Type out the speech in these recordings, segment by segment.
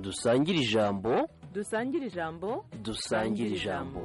dusangire ijambo dusangire ijambo dusangire ijambo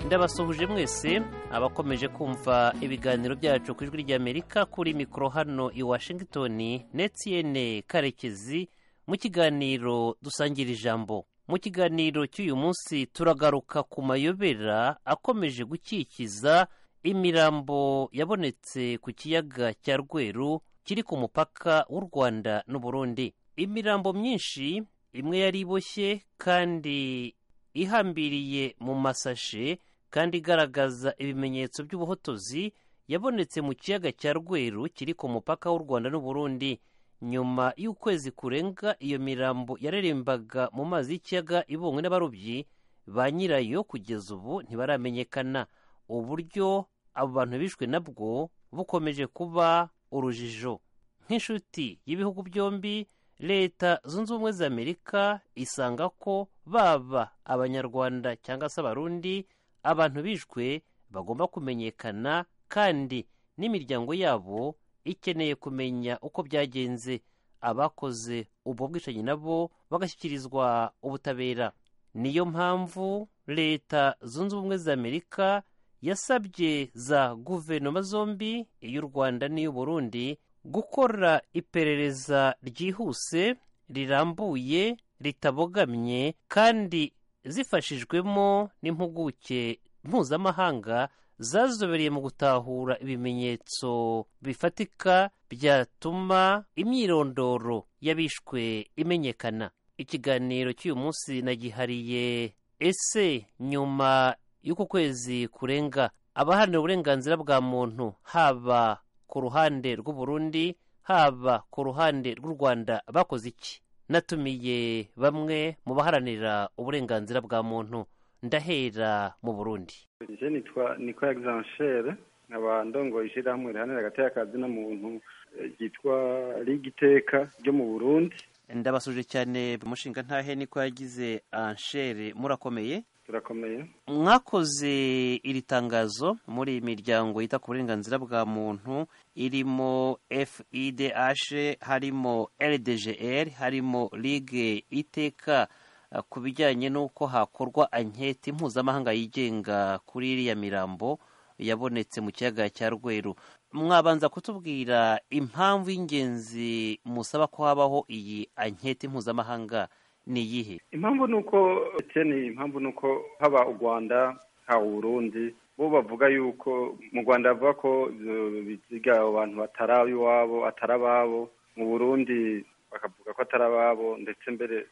ndabasuhuje mwese abakomeje kumva ibiganiro byacu ku ijwi ry'amerika kuri mikoro hano i washington netiyene karekezi mu kiganiro dusangira ijambo mu kiganiro cy'uyu munsi turagaruka ku mayobera akomeje gukikiza imirambo yabonetse ku kiyaga cya rweru kiri ku mupaka w'u rwanda n'uburundi imirambo myinshi imwe yari iboshye kandi ihambiriye mu masashe kandi igaragaza ibimenyetso by'ubuhotozi yabonetse mu kiyaga cya rweru kiri ku mupaka w'u rwanda n'uburundi nyuma y'ukwezi kurenga iyo mirambo yarerembaga mu mazi y'ikiyaga ibonywe n'abarobyi ba nyirayo kugeza ubu ntibaramenyekana uburyo abo bantu bishwe nabwo bukomeje kuba urujijo nk'inshuti y'ibihugu byombi leta zunze ubumwe za amerika isanga ko baba abanyarwanda cyangwa se abarundi abantu bishwe bagomba kumenyekana kandi n'imiryango yabo ikeneye kumenya uko byagenze abakoze ubwo bwicanyi nabo bagashyikirizwa ubutabera niyo mpamvu leta zunze ubumwe za amerika yasabye za guverinoma zombi iy'u rwanda n'iy'uburundi gukora iperereza ryihuse rirambuye ritabogamye kandi zifashijwemo n'impuguke mpuzamahanga zazobereye mu gutahura ibimenyetso bifatika byatuma imyirondoro y'abishwe imenyekana ikiganiro cy'uyu munsi nagihariye ese nyuma y'uku kwezi kurenga abaharanira uburenganzira bwa muntu haba ku ruhande rw'uburundi haba ku ruhande rw'u rwanda bakoze iki natumiye bamwe mu baharanira uburenganzira bwa muntu ndahera mu burundi nje nitwa niko egizansheri nkaba ndongoye ishyirahamwe rihanira hagati y'akazi n'umuntu ryitwa rigiteka ryo mu burundi ndabasuje cyane umushinga ntahe niko yagize anshere murakomeye turakomeye mwakoze iri tangazo muri iyi miryango yita ku burenganzira bwa muntu irimo fidh harimo rdgr harimo ligue iteka ku bijyanye n'uko hakorwa anketi mpuzamahanga yigenga kuri iriya mirambo yabonetse mu kiyaga cya rweru mwabanza kutubwira impamvu y'ingenzi musaba ko habaho iyi anketi mpuzamahanga ni iyihe impamvu ni uko ni impamvu ni uko haba u rwanda haba uburundi bo bavuga yuko mu rwanda bavuga ko biziga abantu batari ab'iwabo atari ababo mu burundi bakavuga ko atari ababo ndetse mbere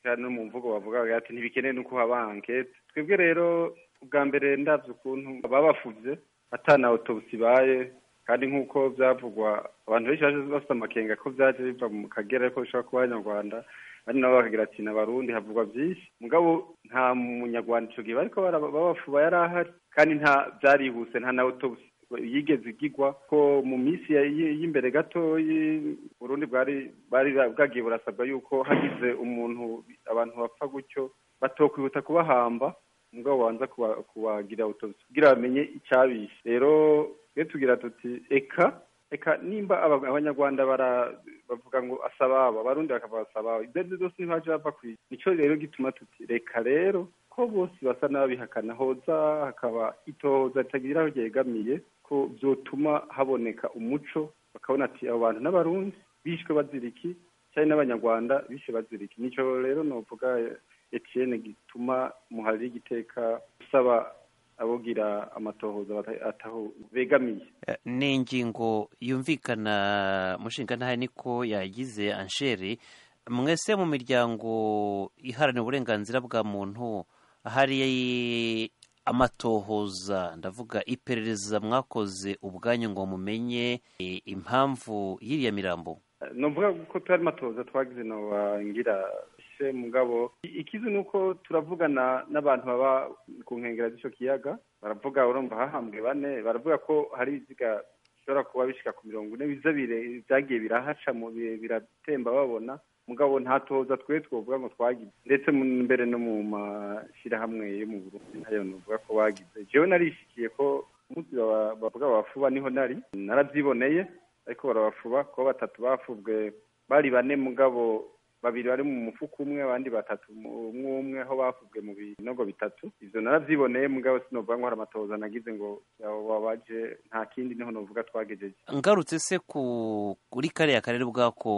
no mu mvugo bavugaga ati ntibikeneye nuko haba anketi twebwe rero ubwa mbere ndabyo ukuntu baba bafubye atana otobisi ibaye kandi nk'uko byavugwa abantu benshi baje bafite amakenga ko byaje biva mu kagera ariko bishobora kuba abanyarwanda ari nabo bakagira ati n'abarundi havugwa byinshi mugabo nta munyarwanda icyo gihe bariko babafuba yari ahari kandi nta byarihuse nta na autobusi yigeze igigwa ko mu minsi y'imbere gato urundi bwari bari bwagiye burasabwa yuko hagize umuntu abantu bapfa gutyo batokwihuta kubahamba mugabo banza kubagira autobusi kugira bamenye icyabishe rero iyo tugira tuti eka reka nimba abanyarwanda bavuga ngo asababa abarundi bakavuga asababa ibyo aribyo byose ntibaje bava ku isi nicyo rero gituma tuti reka rero ko bose basa n'ababihakana hoza hakaba itohoza ritagira aho ryegamiye ko byotuma haboneka umuco bakabona ati abo bantu n'abarundi bishwe baziriki cyane n'abanyarwanda bishwe baziriki nicyo rero navuga etiyene gituma muhari igiteka usaba abogira amatohoza ataho begamiye ni ingingo yumvikana mushinga ntahe niko yagize ansheri mwese mu miryango iharanira uburenganzira bwa muntu hari amatohoza ndavuga iperereza mwakoze ubwanyu ngo mumenye impamvu y'iriya mirambo ni ukuvuga ko turi amatohoza twagize ntibangira mugabo ikizi ni uko turavugana n'abantu baba ku nkengero z'icyo kiyaga baravuga urumva hahambwe bane baravuga ko hari ibiziga bishobora kuba bishika ku mirongo ine biza bire- byagiye birahaca mu bihe biratemba babona mugabo nta toza twe twovuga ngo twagize ndetse mu- mbere no mu mashyirahamwe yo mu burundi ntayo novuga ko bagize jewe narishikiye ko umunsi baba- bavuga bafuba niho nari narabyiboneye ariko barabafuba kuba batatu bafubwe bari bane mugabo babiri bari mu mufuka umwe abandi batatu mu- umwe umwe aho bafubwe mu binogo bitatu ivyo naravyiboneye mugabo sinovuga ngo hari amatohoza nagize ngo yawo wabaje nta kindi niho novuga twagejeje ngarutse se ku kuri kariya karere bwako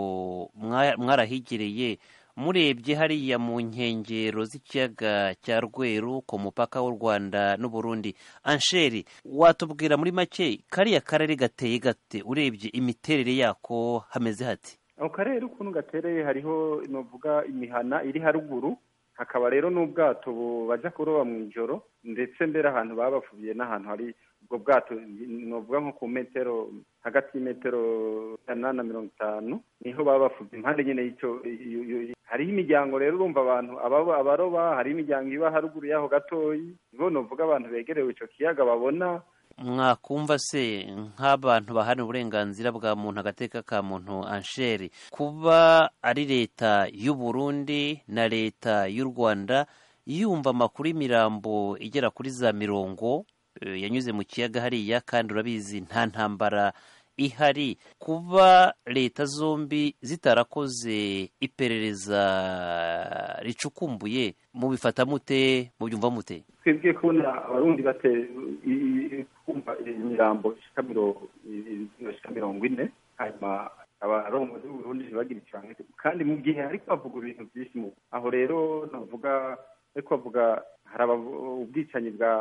mwa- mwarahigereye murebye hariya mu nkengero z'ikiyaga cya rweru ku mupaka w'u rwanda n'uburundi ansheri watubwira muri make kariya karere gateye gate urebye imiterere yako hameze hati ako karere ukuntu gatereye hariho novuga imihana iri haruguru hakaba rero n'ubwato bu- baja kuroba mu ijoro ndetse mbere ahantu babafubiye n'ahantu hari ubwo bwato ni- novuga nko ku metero hagati y'imetero ijana na mirongo itanu niho baba bafubye impande nyine y'icyo iyo- iyo- iyo- hariho imiryango rero urumva abantu ababa- abaroba hariho imiryango iba haruguru y'aho gatoyi nibo novuga abantu begerewe ico kiyaga babona mwakumva se nk'abantu baharanira uburenganzira bwa muntu agateka ka muntu ansheri kuba ari leta y'u Burundi na leta y'u rwanda yumva amakuru y'imirambo igera kuri za mirongo eh, yanyuze mu kiyaga hariya kandi urabizi nta ntambara ihari kuba leta zombi zitarakoze iperereza ricukumbuye mubifata mute mubyumva mute twebwe kubona abarundi bate i- i- kumva imirambo ishika miro- i- i- ishika mirongo ine hanyuma abarongozi b'uburundi ntibagire icanga kandi mu gihe ariko bavuga ibintu byinshi mu aho rero navuga ariko bavuga hari abavu- ubwicanyi bwa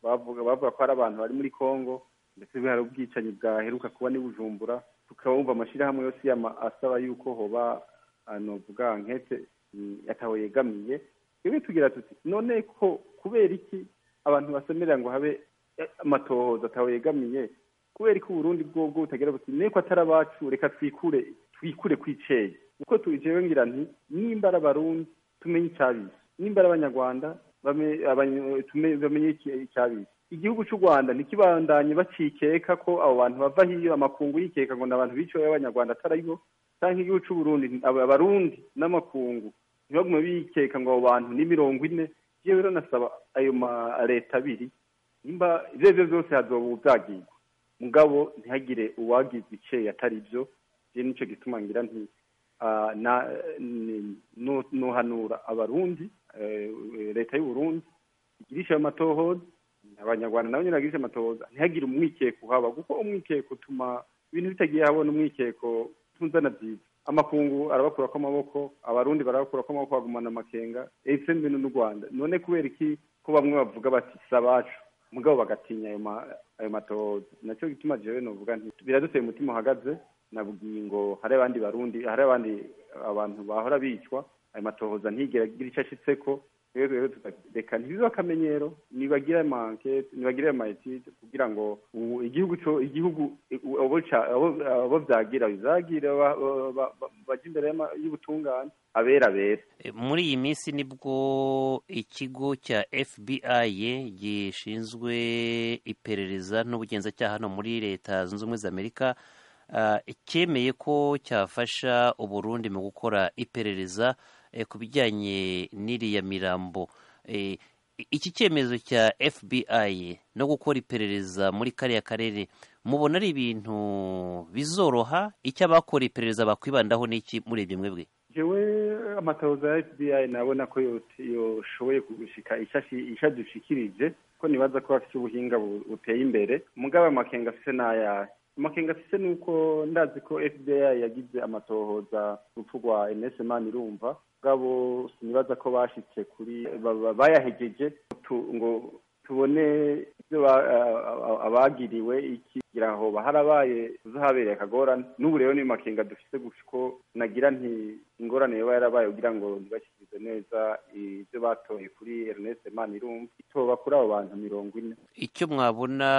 bavuga bavuga ko hari abantu bari muri congo ndetse hari ubwicanyi bwaheruka kuba n'i bujumbura tukabumva amashyirahamwe yose y'ama- asaba yuko hoba novuga nkete mm, yataho yegamiye twebwe tugira tuti none ko kubera iki abantu basemerera ngo habe eh, amatohoza atawe yegamiye kubera iki uburundi bwobwo butagira buti niko atari abacu reka twikure twikure kwiceye uko tujewe ngira nti nimba ari abarundi tumenye icabisi nimba ari abanyarwanda bame- abany- tume- bamenye iki- icabisi igihugu c'u rwanda ntikibandanye bacikeka ko abo bantu bava hiyo amakungu yikeka ngo ni abantu biciwe y'abanyarwanda ataribo canke igihugu c'u burundi aba- abarundi n'amakungu ntibagume bikeka ngo abo bantu ni mirongo ine yewe rero nasaba ayo ma leta abiri nimba ivyo arivyo vyose hazoba uvyagirwa mugabo ntihagire uwagirwa ice atari byo je nico gituma ngira nti ah, na- ni- no- nohanura abarundi eh, leta y'uburundi igirisha ayo matohoza abanyarwanda nabo nyene bagirisha amatohoza ntihagire umwikeko uhaba kuko umwikeko utuma ibintu bitagiye habona umwikeko tunzana byiza amakungu arabakurako amaboko abarundi barabakurako amaboko bagumana amakenga ese mbino n'u rwanda none kubera iki ko bamwe bavuga bati si abacu mugabo bagatinya ayo ma ayo matohoza nacyo gituma jewe novuga nti biraduteye umutima uhagaze nabwiye ngo hari abandi barundi hari abandi abantu bahora bicwa ayo matohoza ntigera agira icyo ashitseko rero rero tukareka ntibibe akamenyero nibagire amankete nibagire amayetide kugira ngo u- igihugu co- igihugu i- u- abo ca- abo- abo vyagira bizagire ba- ba- ba- ba- baje imbere y'ama- y'ubutungane abera bera E, muri iyi minsi nibwo ikigo cya FBI gishinzwe iperereza n'ubugenzacyaha hano muri leta zunze ubumwe za amerika ah, cyemeye ko cyafasha uburundi mu gukora iperereza eh, ku bijyanye n'iriya mirambo Eh, i- iki cyemezo cya FBI no gukora iperereza muri kariya karere mubona ari ibintu bizoroha icyo abakora iperereza bakwibandaho n'iki murebye mwebwe jewe amatohoza ya fbi nabona ko yot- yoshoboye gushika ishadushikirije ko nibaza ko bafite ubuhinga bu- buteye imbere mugabo amakenga afise n'ayahe amakenga afise ni uko ndazi ko fbi yagize amatohoza urupfu rwa enese mani irumva mugabo sinibaza ko bashitse kuri ba- ba- bayahegeje tu- ngo tubone ibyo ba- a- a- abagiriwe iki kugira ngo harabaye uzahabereye akagorane n'ubu rero ni makenga dufise gusa uko nagira nti ingorane yoba yarabaye kugira ngo ntibashyikirize neza ibyo batoye kuri Ernest Manirumva itoba kuri abo bantu mirongo ine icyo mwabona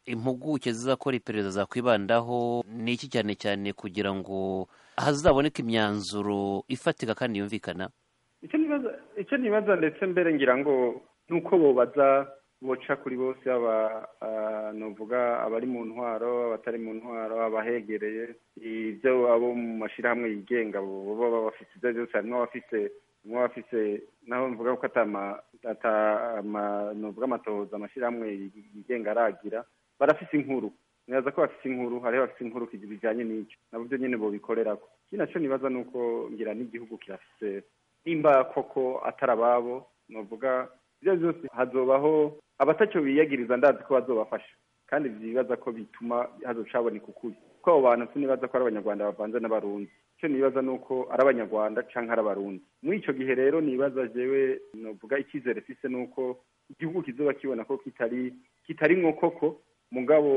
impuguke zizakora iperereza zakwibandaho ni iki cyane cyane kugira ngo hazaboneke imyanzuro ifatika kandi yumvikana icyo nibaza icyo nibaza ndetse mbere ngira ngo nuko bobaza boca kuri bose aba novuga abari mu ntwaro abatari mu ntwaro abahegereye ibyo abo mu mashyirahamwe yigenga baba bafite ibyo byose harimo abafite harimo abafite naho mvuga ko novuga amatohoza amashyirahamwe yigenga aragira barafite inkuru ntibaza ko bafite inkuru hariho bafite inkuru bijyanye n'icyo nabo byo nyine bobikorera ko ikindi nacyo nibaza ni uko ngira n'igihugu kirafite nimba koko atari ababo novuga ibyo byose hazobaho abatacyo biyagiriza ndazi ko bazobafasha kandi bibaza ko bituma hazocaboneka ukuri kuko abo bantu sinibaza ko ari abanyarwanda bavanze n'abarundi icyo nibaza ni uko ari abanyarwanda cyangwa ari abarundi muri icyo gihe rero nibaza jewe novuga icyizere fise ni uko igihugu kizoba kibona ko kitari kitari nkokoko mugabo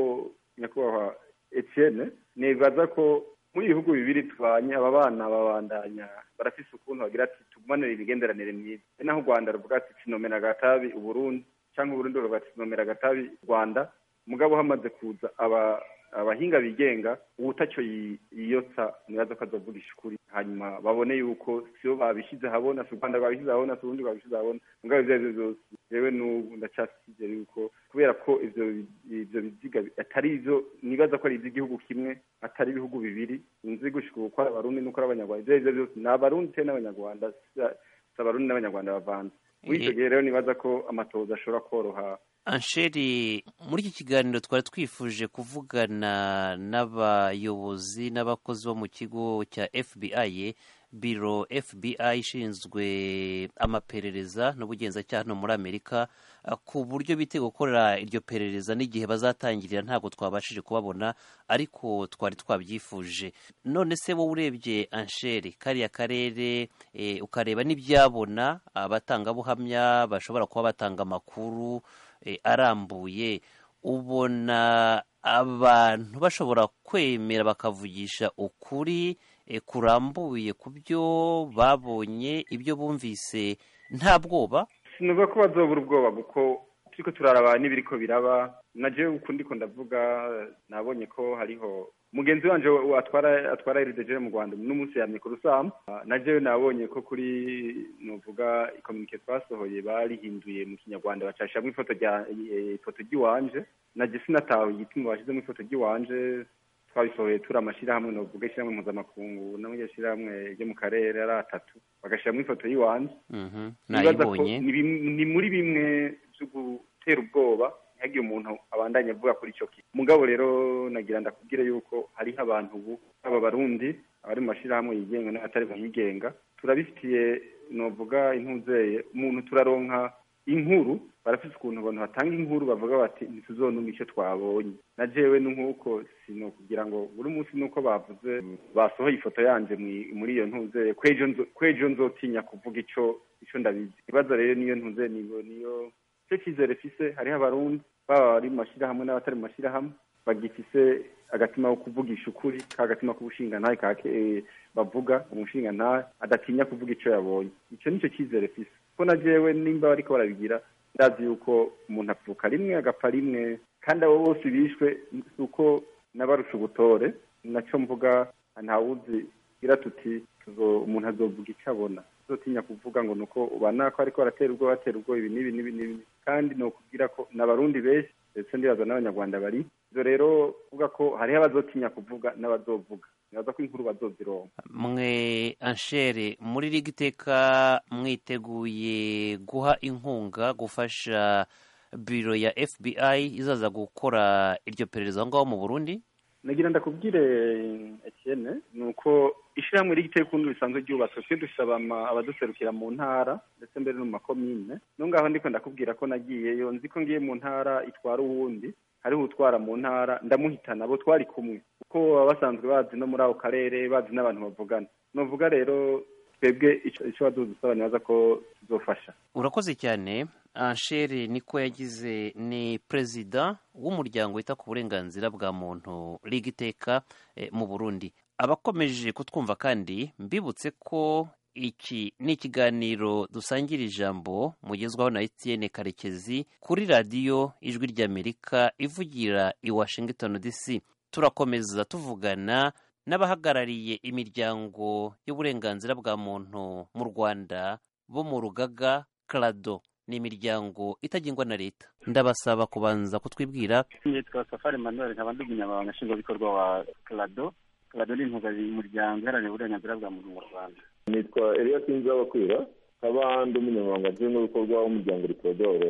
nyakubahwa etienne nibaza ko muri ibihugu bibiri tubanye aba bana babandanya barafise ukuntu bagira ati tugumanire imigenderanire myiza e naho u rwanda ruvuga ati tinomera agatabi uburundi cyangwa uburundi ruvuga ati tinomera agatabi u rwanda mugabo hamaze kuza aba abahinga bigenga ubutacyo yiyotsa ntibaza ko azavugisha ukuri hanyuma babone yuko siyo babishyize habona si u rwanda rwabishyize habona si uburundi rwabishyize habona mugabo ibyo aribyo byose yewe n'ubu ndacyasize yuko kubera ko ibyo ibyo biziga atari ibyo nibaza ko ari iby'igihugu kimwe atari ibihugu bibiri nzi gushika uko ari abarundi n'uko ari abanyarwanda ibyo aribyo byose ni abarundi se n'abanyarwanda si abarundi n'abanyarwanda bavanze muri icyo gihe rero nibaza ko amatoza ashobora koroha ansheri muri iki kiganiro twari twifuje kuvugana n'abayobozi n'abakozi bo mu kigo cya fbi biro fbi ishinzwe amaperereza n'ubugenzacyaha hano muri amerika ku buryo bitewe gukorera iryo perereza n'igihe bazatangirira ntabwo twabashije kubabona ariko twari twabyifuje none se wowe urebye ansheri kariya karere ukareba n'ibyabona abatangabuhamya bashobora kuba batanga amakuru arambuye ubona abantu bashobora kwemera bakavugisha ukuri kurambuye ku byo babonye ibyo bumvise nta bwoba sinuba ko bazobura ubwoba kuko turiko turaraba n'ibiri ko biraba na jewe ukundi ko ndavuga nabonye ko hariho mugenzi wanje atwara atwara irideje mu Rwanda n'umunsi yamye ku rusamu na jewe nabonye ko kuri novuga ikomike twasohoye barihinduye mu kinyarwanda bacashamo ifoto rya ifoto ry'iwanje naje sinatawe igituma bashizemo ifoto ry'iwanje twabisohoye turi amashyirahamwe novuga ishyirahamwe mpuzamakungu n'amaryo shyirahamwe ryo mu karere ari atatu bagashyiramo ifoto y'iwanje ni muri bimwe byo gutera ubwoba ntihagire umuntu abandanya avuga kuri icyo kintu mugabo rero nagira ndakubwire yuko hariho abantu ubu aba barundi abari mu mashyirahamwe yigenga n'abatari bayigenga turabifitiye novuga intuzeye umuntu turaronka inkuru barafite ukuntu abantu batanga inkuru bavuga bati ntituzonuma icyo twabonye na jewe ni nk'uko ni ukugira ngo buri munsi ni uko bavuze basohoye ifoto yanjye muri iyo ntuzeye kwejo nzotinya kuvuga icyo icyo ndabizi ikibazo rero niyo ntuze niyo icyo cyizere fise hariho abarundi baba bari mu mashyirahamwe n'abatari mu mashyirahamwe bagifise agatima ko kuvugisha ukuri ka agatima k'ubushinganahe ka bavuga umushingantahe adatinya kuvuga icyo yabonye icyo nicyo cyizere fise ko na jewe nimba bariko barabigira ndazi yuko umuntu avuka rimwe agapfa rimwe kandi abo bose bishwe si uko n'abarusha ubutore nacyo mvuga ntawuzi gira tuti umuntu azovuga icyo abona zotinya kuvuga ngo nuko ubana ko ariko baratera ubwoba batera ubwoba ibi n'ibi n'ibi n'ibi kandi ni ukubwira ko n'abarundi benshi ndetse ndibaza n'abanyarwanda bari ibyo rero uvuga ko hariho abazotinya kuvuga n'abazovuga nibaza ko inkuru bazozironka mwe anshere muri liga iteka mwiteguye guha inkunga gufasha biro ya fbi izaza gukora iryo perereza aho ngaho mu burundi nagira ndakubwire Etienne ni uko ishyirahamwe rigiteye ukuntu risanzwe ryubatswe twe dusaba abaduserukira mu ntara ndetse mbere no mu makomine no ngaho ndiko ndakubwira ko nagiyeyo nzi ko ngiye mu ntara itwara uwundi hariho utwara mu ntara ndamuhitana abo twari kumwe kuko baba basanzwe bazi no muri ako karere bazi n'abantu bavugana novuga rero twebwe icyo badudusaba nibaza ko tuzofasha urakoze cyane anshere niko yagize ni perezida w'umuryango wita ku burenganzira bwa muntu riga iteka mu burundi abakomeje kutwumva kandi mbibutse ko iki ni ikiganiro dusangira ijambo mugezwaho na etiyene karekezi kuri radiyo ijwi ry'amerika ivugira i washington dc turakomeza tuvugana n'abahagarariye imiryango y'uburenganzira bwa muntu mu rwanda bo mu rugaga karado ni imiryango itagengwa na leta ndabasaba kubanza kutwibwira nitwa safari manuel nkaba ndi umunyamabanga nshingwabikorwa wa karado karado ni impuzamuryango iharanira uburenganzira bwa muntu mu rwanda nitwa eliya sinzi abakwira nkaba ndi umunyamabanga nshingwabikorwa w'umuryango rikodore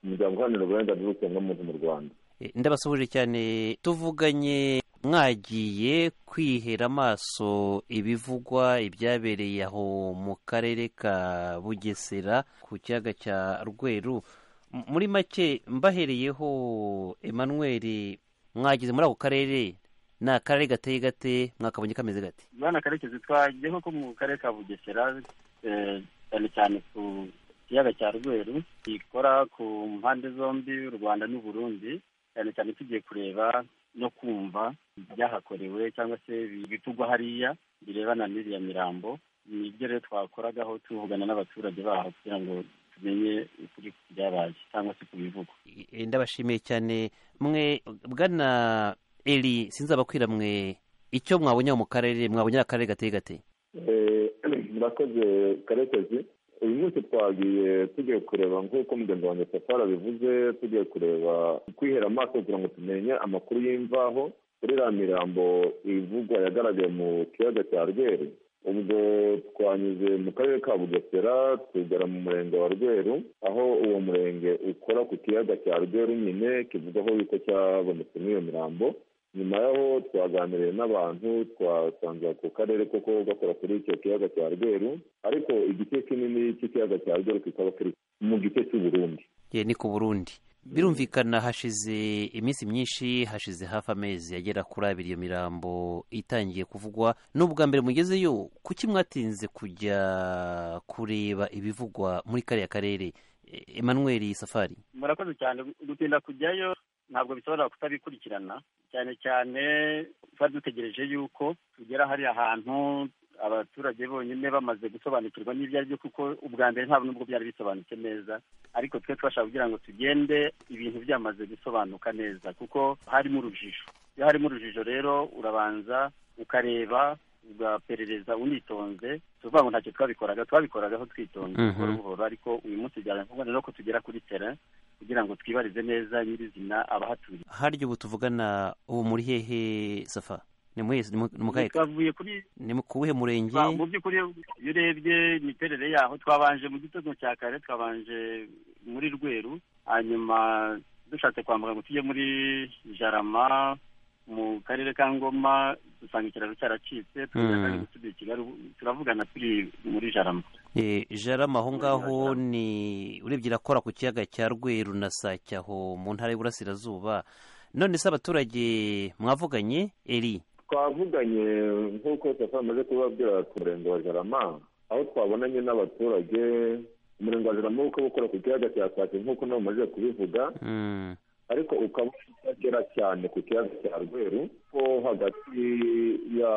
umuryango uharanira uburenganzira bw'ikiremwamuntu mu rwanda E, ndabasuhuje cyane tuvuganye mwagiye kwihera amaso ibivugwa ibyabereye aho mu karere ka bugesera ku kiyaga cya rweru M- muri make mbahereyeho emmanuel mwagize muri ako karere ni akarere gateye gate mwakabonye kameze gate bwana karekezi twagiyeho ko mu karere ka bugesera eh, cyane cyane ku kiyaga cya rweru ikora ku mpande zombi u rwanda n'u burundi cyane cyane tugiye kureba no kumva ibyahakorewe cyangwa se ibitugwa hariya birebana n'iriya mirambo ni ibyo rero twakoragaho tuvugana n'abaturage baho kugira ngo tumenye ukuri ku byabaye cyangwa se ku bivugwa E, ndabashimiye cyane mwe bwana eri sinzabakwira mwe icyo mwabonye aho mu karere mwabonye ari akarere gateye gate Eh, murakoze karekezi uyu munsi twagiye tugiye kureba nk'uko mugenzi wanjye safari abivuze tugiye kureba kwihera amaso kugira ngo tumenye amakuru y'imvaho kuri iriya mirambo ivugwa yagaragaye mu kiyaga cya rweru ubwo twanyuze mu karere ka bugesera tugera mu murenge wa rweru aho uwo murenge ukora ku kiyaga cya rweru nyine kivugwaho yuko cyabonetsemo iyo mirambo nyuma y'aho twaganiriye n'abantu twasanze ako karere koko gakora kuri icyo kiyaga cya rweru ariko igice kinini cy'ikiyaga cya rweru kikaba kiri mu gice cy'u Burundi ye ni ku burundi birumvikana hashize iminsi myinshi hashize hafi amezi agera kuri abiri iyo mirambo itangiye kuvugwa ni ubwa mbere mugezeyo kuki mwatinze kujya kureba ibivugwa muri kariya karere E, emmanuel safari murakoze cyane gutinda kujyayo ntabwo bishobora kutabikurikirana cyane cyane twari dutegereje yuko tugera hariya hantu abaturage bonyine bamaze gusobanukirwa n'ibyo ari byo kuko ubwa mbere ntabwo nubwo byari bisobanutse neza ariko twe twashaka kugira ngo tugende ibintu byamaze gusobanuka neza kuko harimo urujijo iyo harimo urujijo rero urabanza ukareba ugaperereza unitonze tuvuga ngo ntacyo twabikoraga twabikoraga twitonze Mhm. buhoro buhoro ariko uyu munsi byaraye ngombwa rero ko tugera kuri terrain kugira ngo twibarize neza nyirizina abahatuye harya ubu tuvugana ubu muri hehe safa ni muri ni mu- ni mu kahe twavuye kuri ni mu- ku buhe murenge ba- mu by'ukuri iyo urebye imiterere yaho twabanje mu gitondo cya kare twabanje muri rweru hanyuma dushatse kwambuka ngo tujye muri jarama mu karere ka ngoma dusanga ikiraro cyaracitse Mm. tugenda gusubiye i kigali ubu turavugana turi muri jarama E, jarama aho ngaho ni urebye irakora ku kiyaga cya rweru na sake aho mu ntara y'uburasirazuba none se abaturage mwavuganye eri twavuganye nk'uko safari amaze kubabwira ku murenge wa jarama aho twabonanye n'abaturage umurenge wa jarama ukaba ukora ku kiyaga cya sake nk'uko nawe umaze kubivuga Mm, ariko ukaba utagera cyane ku kiyaga cya rweru ko hagati ya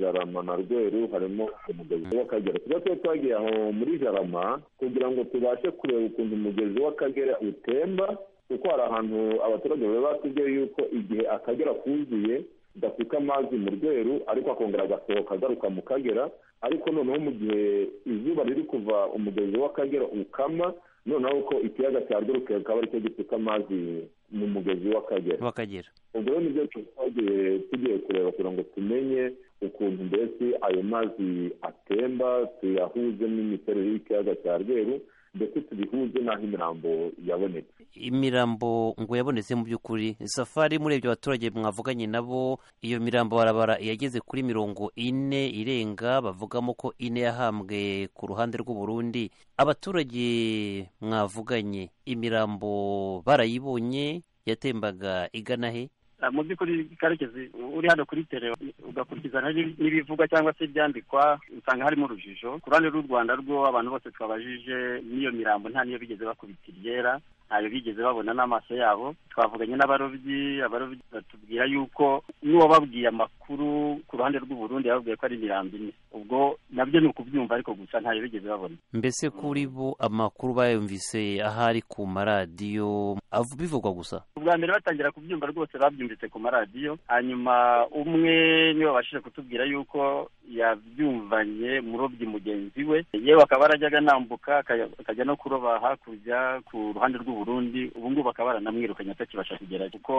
jarama na rweru harimo umugezi w'akagera tuba tuba twagiye aho muri jarama kugira ngo tubashe kureba ukuntu umugezi w'akagera utemba kuko hari ahantu abaturage baba batubwiye yuko igihe akagera kuzuye gafite amazi mu rweru ariko akongera agasohoka agaruka mu kagera ariko noneho mu gihe izuba riri kuva umugezi w'akagera ukama noneho ko ikiyaga cya rweru kikaba aricyo gisuka amazi mu mugezi w'akagera w'akagera ubwo rero nibyo twagiye tugiye kureba kugira ngo tumenye ukuntu mbese ayo mazi atemba tuyahuze n'imiterere y'ikiyaga cya rweru ndetse tubihuze n'aho imirambo yabonetse imirambo ngo yabonetse mu by'ukuri safari murebye abaturage mwavuganye nabo iyo mirambo barabara yageze kuri mirongo ine irenga bavugamo ko ine yahambwe ku ruhande rw'u Burundi abaturage mwavuganye imirambo barayibonye yatembaga igana he Ah, mu by'ukuri karekezi uri hano kuri tere ugakurikizana n'ibi- n'ibivugwa cyangwa se ibyandikwa usanga harimo urujijo ku ruhande rw'u rwanda rwo abantu bose twabajije n'iyo mirambo nta niyo bigeze bakubita iryera ntayo bigeze babona n'amaso yabo twavuganye n'abarobyi abarobyi batubwira yuko n'uwababwiye amakuru mukuru ku ruhande rw'uburundi yababwiye ko ari imirambo ine ubwo nabyo ni ukubyumva ariko gusa ntayo bigeze babona mbese kuri bo amakuru bayumvise ahari ku maradiyo av- bivugwa gusa ubwa mbere batangira kubyumva rwose babyumvise ku maradiyo hanyuma umwe niwe wabashije kutubwira yuko yabyumvanye murobyi mugenzi we yewe akaba arajyaga anambuka akajya akajya no kuroba hakurya ku ruhande rw'uburundi ubu ngubu akaba baranamwirukanye atakibasha kugera kuko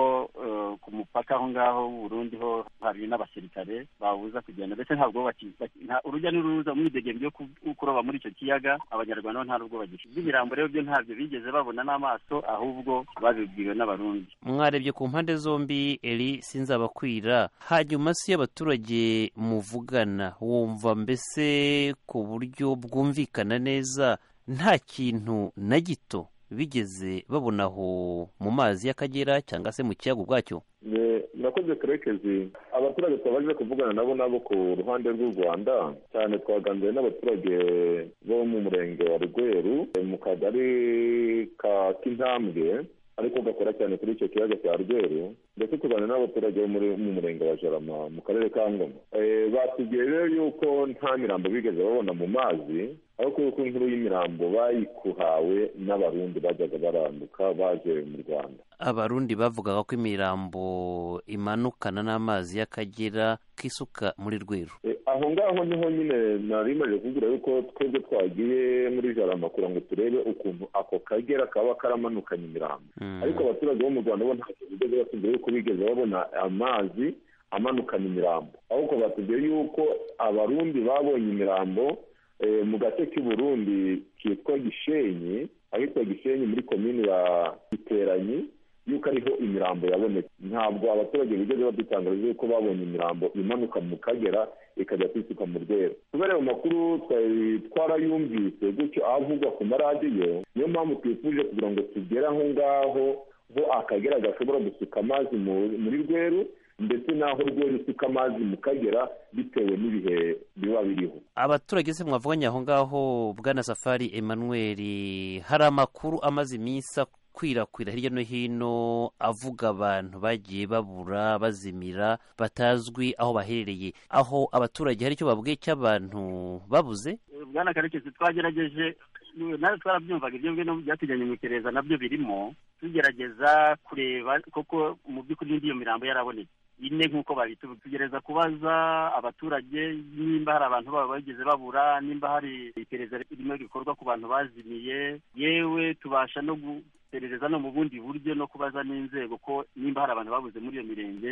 eh, ku mupaka aho ngaho w'uburundi ho hari n'abasirikare babuza kugenda ndetse ntabwo baki- baki- nta- urujya n'uruza umwidegembyo yo ku- kuroba muri icyo kiyaga abanyarwanda bo nta n'ubwo bagifite iby'imirambo rero byo ntabyo bigeze babona n'amaso ahubwo babibwiwe n'abarundi mwarebye ku mpande zombi eri sinzabakwira hanyuma si yo abaturage muvugana wumva mbese ku buryo bwumvikana neza nta kintu na gito bigeze babona aho mu mazi y'akagera cyangwa se mu kiyaga ubwacyo Ne- murakoze kerekezi abaturage twabaje kuvugana nabo nabo ku ruhande rw'u rwanda cyane twaganiriye n'abaturage bo mu murenge wa rweru mu kagari ka kintambwe ariko gakora cyane kuri icyo kiyaga cya rweru ndetse tuganira n'abaturage bo muri- mu murenge wa jarama mu karere ka ngoma Eh, batubwiye rero yuko nta mirambo bigeze babona mu mazi ariko yuko inkuru y'imirambo bayikuhawe n'abarundi bajyaga baranduka baje mu rwanda abarundi bavugaga ko imirambo imanukana n'amazi y'akagera kisuka muri rweru Eh, aho ngaho niho nyine nari maze kugira yuko twebwe twagiye muri jarama kugira ngo turebe ukuntu ako kagera kaba karamanukanye imirambo Mm. ariko abaturage bo mu rwanda bo ntacyo bigeze batubwira yuko bigeze babona amazi amanukana imirambo ahubwo batubwiye yuko abarundi babonye imirambo eh, mu gace k'i burundi kitwa gishenyi ahitwa gishenyi muri komini ya giteranyi yuko ariho imirambo yabonetse ntabwo abaturage bigeze badutangariza yuko babonye imirambo imanuka mu kagera ikajya kwisuka mu rwego kubera ayo makuru twari twarayumvise gutyo avugwa ku maradiyo niyo mpamvu twifuje kugira ngo tugere aho ngaho ho akagera gashobora gusuka amazi mu- muri rweru ndetse n'aho rweru isuka amazi mu kagera bitewe n'ibihe biba biriho abaturage se mwavuganye aho ngaho bwana safari emmanuel hari amakuru amaze iminsi akwirakwira hirya no hino avuga abantu bagiye babura bazimira batazwi aho baherereye aho abaturage hari icyo babwiye cy'abantu babuze bwana karekezi twagerageje nawe twarabyumvaga ibyo ngibyo byatujyanye mu iperereza nabyo birimo tugerageza kureba koko mu by'ukuri n'indi iyo mirambo yarabonetse ine nk'uko babitubwira tugereza kubaza abaturage nimba hari abantu baba bageze babura nimba hari iperereza ririmo rikorwa ku bantu bazimiye yewe tubasha no guperereza no mu bundi buryo no kubaza n'inzego ko nimba hari abantu babuze muri iyo mirenge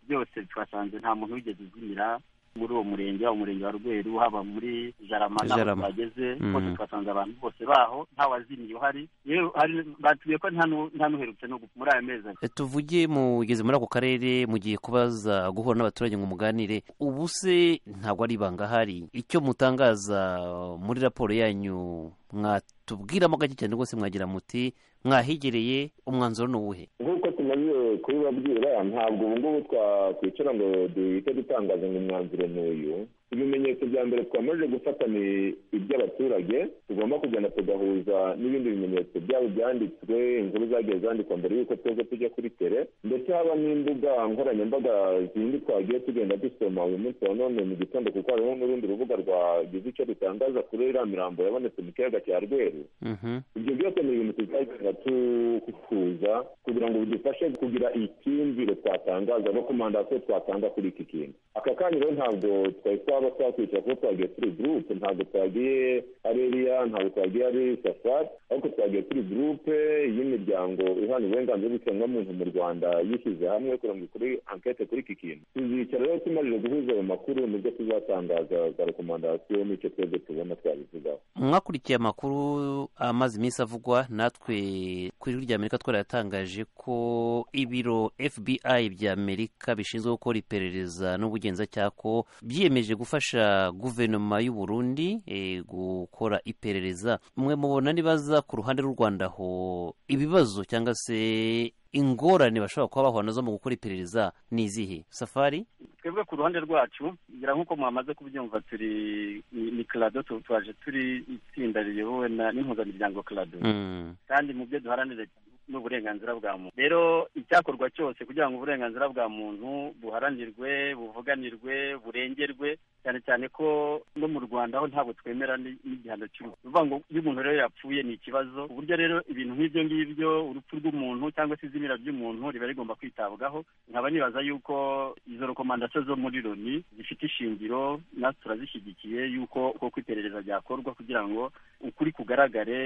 byose twasanze nta muntu wigeze uzimira muri uwo murenge haba umurenge wa rweru haba muri jarama n'aho Jarama. twageze Mm. hose twasanze abantu bose baho nta wazimiye uhari yewe hari batubwiye ko nta nu- nta n'uherutse no gupfa muri aya mezi abiri E, tuvuge mugeze muri ako karere mugiye kubaza guhura n'abaturage ngo muganire ubu se ntabwo ari ibanga ahari icyo mutangaza muri raporo yanyu mwatubwiramo gake cyane rwose mwagira muti mwahigereye umwanzuro ni uwuhe nk'uko tumaze kubibabwira ntabwo ubu ngubu twakwicara ngo duhite dutangaza ngo umwanzuro ni uyu ibimenyetso bya mbere twamaze gufata ni iby'abaturage tugomba kugenda tugahuza n'ibindi bimenyetso byabo byanditswe inkuru zagiye zandikwa mbere y'uko twebwe tujya kuri tere ndetse haba n'imbuga nkoranyambaga zindi twagiye tugenda dusoma uyu munsi wa none mu gitondo kuko hariho n'urundi rubuga rwagize icyo rutangaza kuri iriya mirambo yabonetse mu kiyaga cya rweru Mhm. ibyo byose ni ibintu tuzagenda tukuza kugira ngo bidufashe kugira icyumviro twatangaza no komandasiyo twatanga kuri iki kintu aka kanya rero ntabwo twari twaba twakwicara kuko twagiye turi gurupe ntabwo twagiye ari eriya ntabwo twagiye ari safari ariko twagiye turi gurupe y'imiryango ihana uburenganzira bw'ikiremwamuntu mu rwanda yishyize hamwe kugira ngo ikore ankete kuri iki kintu tuzicara rero tumaze guhuza ayo makuru nibwo tuzatangaza za rekomandasiyo n'icyo twebwe tubona twabivugaho mwakurikiye amakuru amaze iminsi avugwa natwe ku ijwi rya amerika twarayatangaje ko ibiro fbi bya amerika bishinzwe gukora iperereza n'ubugenzacyaha ko byiyemeje gufasha guverinoma y'u burundi eh, gukora iperereza mwe mubona nibaza ku ruhande rw'u rwanda aho ibibazo cyangwa se ingorane bashobora kuba bahura nazo mu gukora iperereza ni izihe safari twebwe ku ruhande rwacu ngira nk'uko mwamaze kubyumva turi ni ni clado tu- twaje turi itsinda riyobowe na- n'impuzamiryango clado Mm. kandi mu byo duharanira n'uburenganzira bwa muntu rero icyakorwa cyose kugira ngo uburenganzira bwa muntu buharanirwe buvuganirwe burengerwe cyane cyane ko no mu rwanda ho ntabwo twemera n'igihano cy'urupfu bivuga ngo iyo umuntu rero yapfuye ni ikibazo ku buryo rero ibintu nk'ibyo ngibyo urupfu rw'umuntu cyangwa se izimira ry'umuntu riba rigomba kwitabwaho nkaba nibaza yuko izo rekomandasiyo zo muri loni zifite ishingiro natwe turazishyigikiye yuko uko iperereza ryakorwa kugira ngo ukuri kugaragare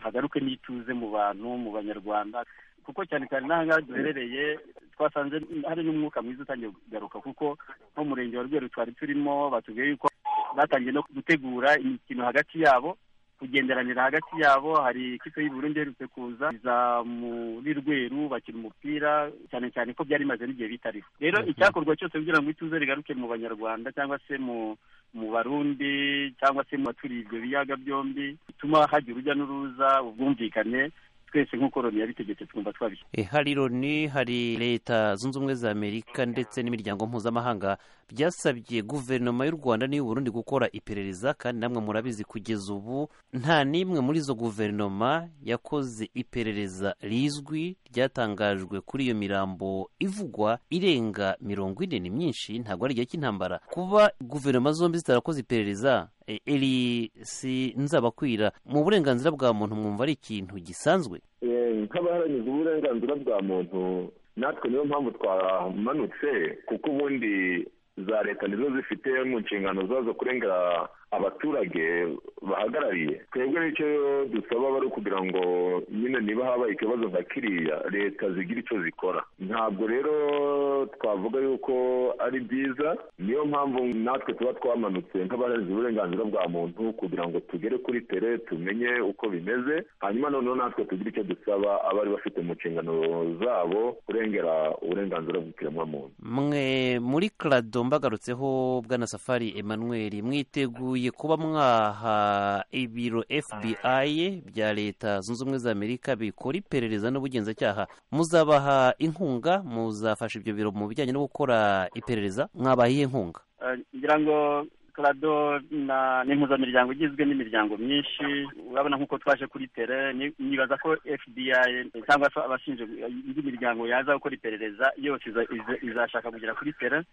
hagaruke n'ituze mu bantu mu banyarwanda kuko cyane cyane n'ahangaha duherereye twasanze hari n'umwuka mwiza utangiye kugaruka kuko nk'umurenge wa rweru twari turimo batubwiye yuko batangiye no gutegura imikino hagati yabo kugenderanira hagati yabo hari ikipe y'uburundi iherutse kuza iza muri rweru bakina umupira cyane cyane ko byari bimaze n'igihe bitariho rero icyakorwa cyose kugira ngo ituze rigaruke mu banyarwanda cyangwa se mu mu barundi cyangwa se mu baturiye ibyo biyaga byombi bituma hajya urujya n'uruza ubwumvikane twese nk'uko loni yabitegetse twumva twabishyize E, hari loni hari leta zunze ubumwe za amerika ndetse n'imiryango mpuzamahanga byasabye guverinoma y'u rwanda n'iy'uburundi gukora iperereza kandi namwe murabizi kugeza ubu nta n'imwe muri izo guverinoma yakoze iperereza rizwi ryatangajwe kuri iyo mirambo ivugwa irenga mirongo ine ni myinshi ntabwo ari igihe cy'intambara kuba guverinoma zombi zitarakoze iperereza e, eri si nzabakwira mu burenganzira bwa muntu mwumva ari ikintu gisanzwe nk'abaharanyiza uburenganzira bwa muntu natwe niyo mpamvu twamanutse kuko ubundi za leta nizo zifite mu nshingano zazo kurengera abaturage bahagarariye twebwe nicyo dusaba bari ukugira ngo nyine niba habaye ikibazo nka kiriya leta zigira icyo zikora ntabwo rero twavuga yuko ari byiza niyo mpamvu natwe tuba twamanutse nk'abarenze uburenganzira bwa muntu kugira ngo tugere kuri tere tumenye uko bimeze hanyuma noneho natwe tugire icyo dusaba abari bafite mu nshingano zabo kurengera uburenganzira bw'ikiremwamuntu mwe muri karado mbagarutseho bwana safari emmanuel mwiteguye kuba mwaha ibiro fbi bya leta zunze ubumwe za amerika bikora iperereza n'ubugenzacyaha muzabaha inkunga muzafasha ibyo biro mu bijyanye no gukora iperereza mwabaha iyihe nkunga Eh, ngira ngo karado na ni impuzamiryango igizwe n'imiryango myinshi urabona nk'uko twaje kuri tere ni- nibaza ko fbi cyangwa se abashinzwe indi miryango yaza gukora iperereza yose iza- iza- izashaka kugera kuri tere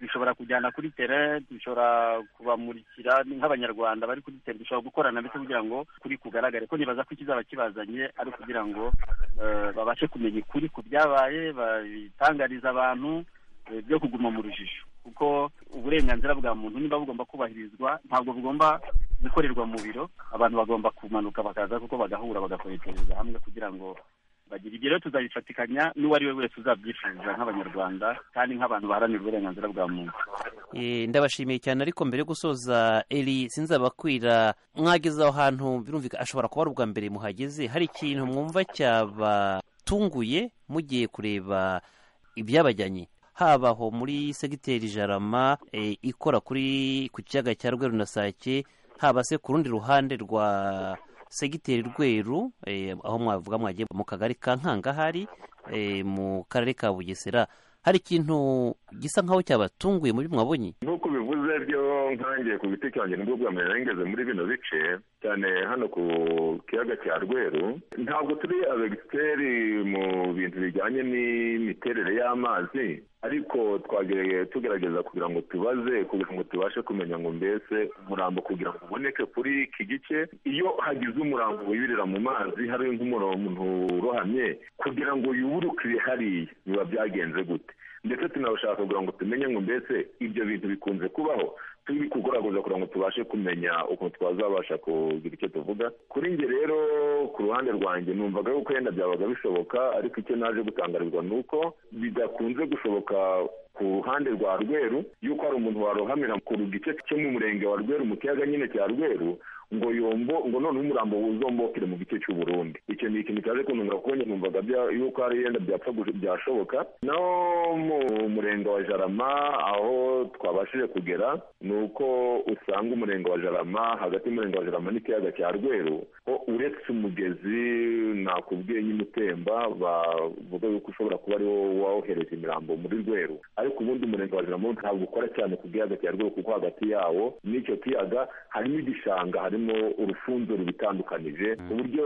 dushobora kujyana kuri tere dushobora kubamurikira nk'abanyarwanda bari kuri tere dushobora gukorana ndetse kugira ngo kuri kugaragare ko nibaza ko ikizaba kibazanye ari ukugira ngo eh, babashe kumenya ukuri ku byabaye babitangariza abantu eh, byo kuguma mu rujijo kuko uburenganzira bwa muntu niba bugomba kubahirizwa ntabwo bugomba gukorerwa mu biro abantu bagomba kumanuka bakaza kuko bagahura bagakoreshereza hamwe kugira ngo bagire ibyo rero tuzabifatikanya n'uwo ari we wese uzabyifuza nk'abanyarwanda kandi nk'abantu baharanira uburenganzira bwa muntu E, ndabashimiye cyane ariko mbere yo gusoza eri sinzabakwira mwageze aho hantu birumvika ashobora kuba ari ubwa mbere muhageze hari ikintu mwumva cyabatunguye mugiye kureba ibyabajyanye haba aho muri segiteri jarama e, ikora kuri ku kiyaga cya rweru na sake haba se ku rundi ruhande rwa segiteri rweru e, aho mwavuga mwagiye mu kagari ka nkanga hari e, mu karere ka bugesera hari ikintu gisa nkaho cyabatunguye muri mwabonye nk'uko bivuze byo nkangiye ku giti cyanjye nibwo bwa mbere nari ngeze muri bino bice cyane hano ku kiyaga cya rweru ntabwo turi abegiteri mu bintu bijyanye n'imiterere y'amazi ariko twagereye tugerageza kugira ngo tubaze kugira ngo tubashe kumenya ngo mbese umurambo kugira ngo uboneke kuri iki gice iyo hagize umurambo wibirira mu mazi hari nk'umuntu urohamye kugira ngo yuburukire hariya biba byagenze gute ndetse tunabashaka kugira ngo tumenye ngo mbese ibyo bintu bikunze kubaho turi kugoragoza kugira ngo tubashe kumenya ukuntu twazabasha kugira icyo tuvuga kuri njye rero ku ruhande rwanjye numvaga yuko yenda byabaga bishoboka ariko icyo naje gutangarizwa ni uko bidakunze gushoboka ku ruhande rwa rweru yuko hari umuntu warohamira ku gice cyo mu murenge wa rweru mu kiyaga nyine cya rweru ngo yombo ngo noneho umurambo wuzombokere mu gice cy'u Burundi icyo ni ikintu cyaje kuntunga kuko njye numvaga bya- yuko hari yenda byapfa gush- byashoboka naho mu murenge wa jarama aho twabashije kugera ni uko usanga umurenge wa jarama hagati y'umurenge wa jarama n'ikiyaga cya rweru ko uretse umugezi nakubwiye nyine utemba bavuga yuko ushobora kuba ari wo wohereza imirambo muri rweru ariko ubundi umurenge wa jarama ntabwo ukora cyane ku kiyaga cya rweru kuko hagati yawo n'icyo kiyaga harimo igishanga harimo harimo urufunzori bitandukanije ku buryo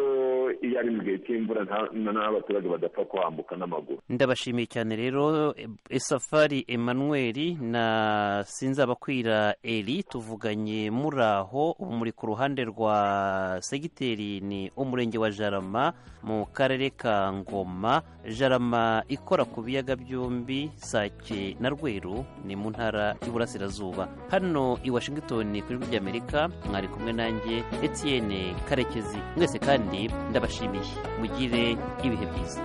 iyo ari mu gihe cy'imvura nta- n'aho abaturage badapfa kuhambuka n'amaguru ndabashimiye cyane rero esafari emmanuel na sinzabakwira eri tuvuganye muri aho ubu muri ku ruhande rwa segiteri ni umurenge wa jarama mu karere ka ngoma jarama ikora ku biyaga byombi sake na rweru ni mu ntara y'uburasirazuba hano i washington ku ijwi ry'amerika mwari kumwe nanjye etienne karekezi mwese kandi ndabashimiye mugire ibihe byiza